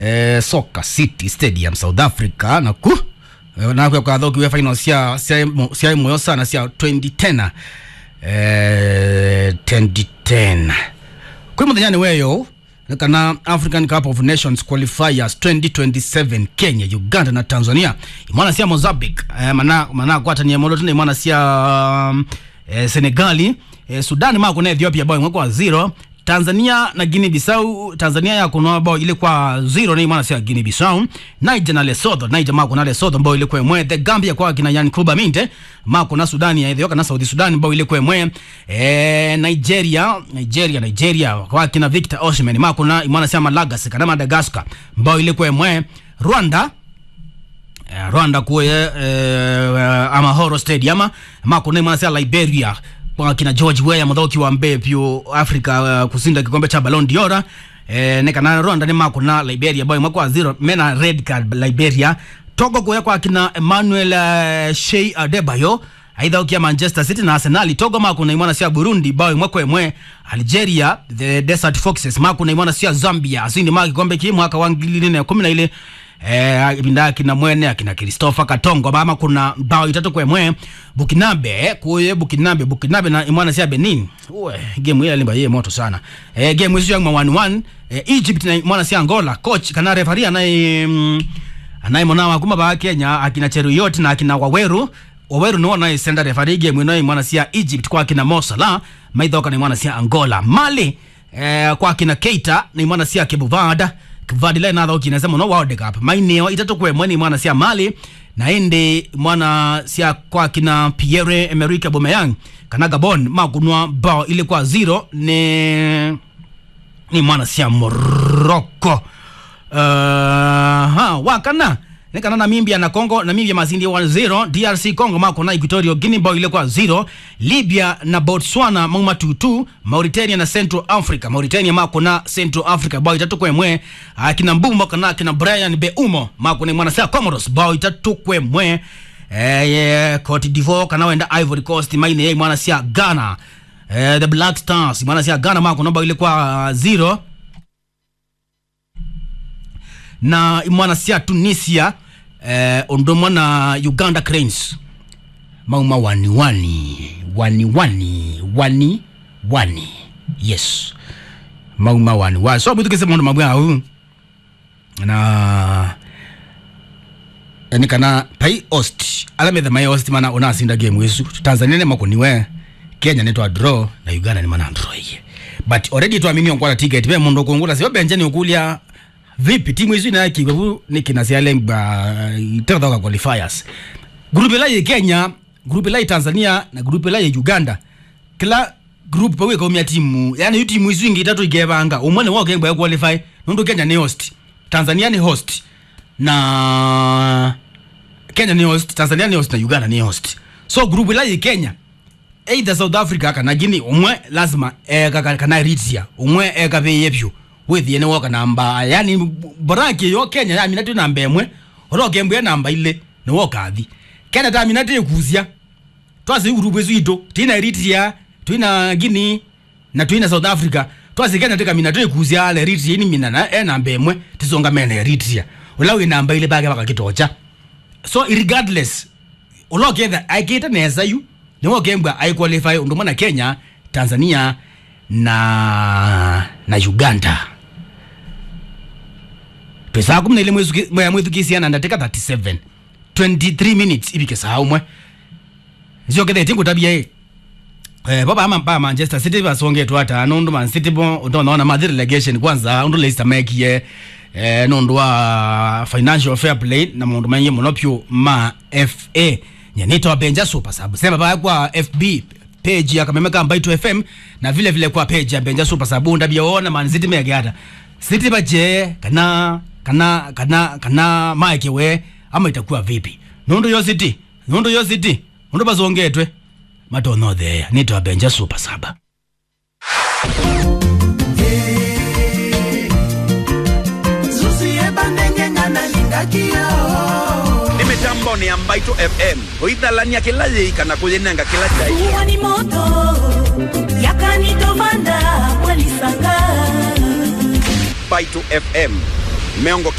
eh, Soccer City Stadium South Africa naku eh, nakwe kwa thoki we final cia cia cia moyo sana cia 2010 eh 2010 kwi muthenya weyo kana African Cup of Nations qualifiers 2027 Kenya Uganda na Tanzania imwana cia Mozambique eh, mana mana kwatania modo tuna imwana cia um, eh, Senegali eh, Sudan mako na Ethiopia bao imwe kwa zero Tanzania na Guinea Bissau Tanzania ya kunoa bao ile kwa zero na imwana cia Guinea Bissau Niger na Lesotho Niger mako na Lesotho bao ile kwa imwe the Gambia kwa kina Yan Kuba Minte mako na Sudan ya Ethiopia na South Sudan bao ile kwa imwe eh, Nigeria Nigeria Nigeria kwa kina Victor Osimhen mako na imwana cia Malagasy kana Madagascar bao ile kwa imwe Rwanda Eh, Rwanda kuye eh, Amahoro Stadium mako na cia Liberia kwa kina George Weah muthoki wa mbe pyo Africa uh, kusinda kikombe cha Ballon d'Or eh, ne kana Rwanda ni mako na Liberia boy mwaka wa zero mena red card Liberia Togo kuya kwa kina Emmanuel uh, Shea Adebayo aidha ukia Manchester City na Arsenal Togo mako na imwana cia Burundi bao mwaka emwe Algeria the Desert Foxes mako na imwana cia Zambia asindi maki kikombe ki mwaka wa 2012 eh ibinda akina mwene akina Christopher Katongo mama kuna bao itatu kwa mwe Bukinabe kuye Bukinabe Bukinabe na imwana sia Benin uwe game ile limba ye moto sana eh game hiyo yang 1-1 eh, Egypt na imwana sia Angola coach kana referee anaye mm, anaye mwana kuma ba Kenya akina Cheruiyot na akina Waweru Waweru no na senda referee game ino imwana sia Egypt kwa akina Mo Salah maithoka na imwana sia Angola Mali eh, kwa akina Keita na imwana sia Kebuvada vadile natho kinese muno world cup maineo itatu kwe mweni mwana cia mali na indi mwana cia kwa kina Pierre Emerick Aubameyang kana Gabon makunwa bao ile kwa zero ni ni mwana cia Morocco uh, ha wakana nekana namibia na congo namibia mazindi 1-0 drc congo mako na equatorial guinea bao ile kwa 0 libya na botswana mauma 2-2 mauritania na central africa mauritania mako na central africa bao itatu kwemwe akina mbumbo kana akina brian beumo mako ni mwana sia comoros bao itatu kwemwe eh, yeah, cote divoire kana wenda ivory coast maine ye mwana sia ghana eh, the black stars mwana sia ghana mako na bao ile kwa 0 na mwana cia tunisia eh, ondomwa na uganda cranes mauma wani wani wani wani wani wani yes mauma wani wani so bwitukise maundu mabwe au na yani kana pai host alametha mai host mana unasinda game wisu tanzania ne makoniwe kenya netwa draw na uganda ni mana draw iye but already twamini onkwala ticket pe mundu kungula sio benjani ukulia vipi timu hizi na kiwevu ni kinasialemba itatoka qualifiers grupe la ye Kenya grupe la ye Tanzania na grupe la ye Uganda kila group pawe kaumia timu yani yu timu hizi ingi itatu igebanga umone wao kengba ya qualify nundu Kenya ni host Tanzania ni host na Kenya ni host Tanzania ni host na Uganda ni host so grupe la ye Kenya either South Africa kana Guinea umwe lazima eka kana Eritrea umwe eka beye pyo withie ni woka namba yani boraki yo Kenya ya minatu namba emwe oroke mbwe namba ile ni woka thi Kenya ta minatu ekuzia twasi group ezu ito tina Eritrea twina Guinea na twina South Africa twasi Kenya tika minatu ekuzia ale Eritrea ni minana e namba emwe tisonga mena Eritrea ula wi namba ile bage bakakitocha so regardless uloke the aikita neza yu ni woke mbwa ai qualify ndomana Kenya Tanzania na na Uganda pesa kumi na ile mwezi mwa mwezi kisiana ndateka 37 23 minutes ibike saa umwe sio kede tingu tabia hii eh baba ama pa Manchester City basonge tu hata nundu Man City bo utaona Madrid relegation kwanza undu Leicester mekie eh nundu wa financial fair play na mundu manye monopio ma FA nyanito benja super sabu sema ba kwa FB page ya kamemeka mbaitu fm na vile vile kwa page ya benja super sabunda biona man city megata city baje kana kana kana kana mike we ama itakuwa vipi nundu yo city nundu yo city nundu bazongetwe matono there nito benja super saba zuzie bandengenya na lingakio ni mitambo ni ambaito fm oithalania kila yiikana kuyinenga kila chai Jua ni moto yakanitovanda mwalisanga baito fm mĩongo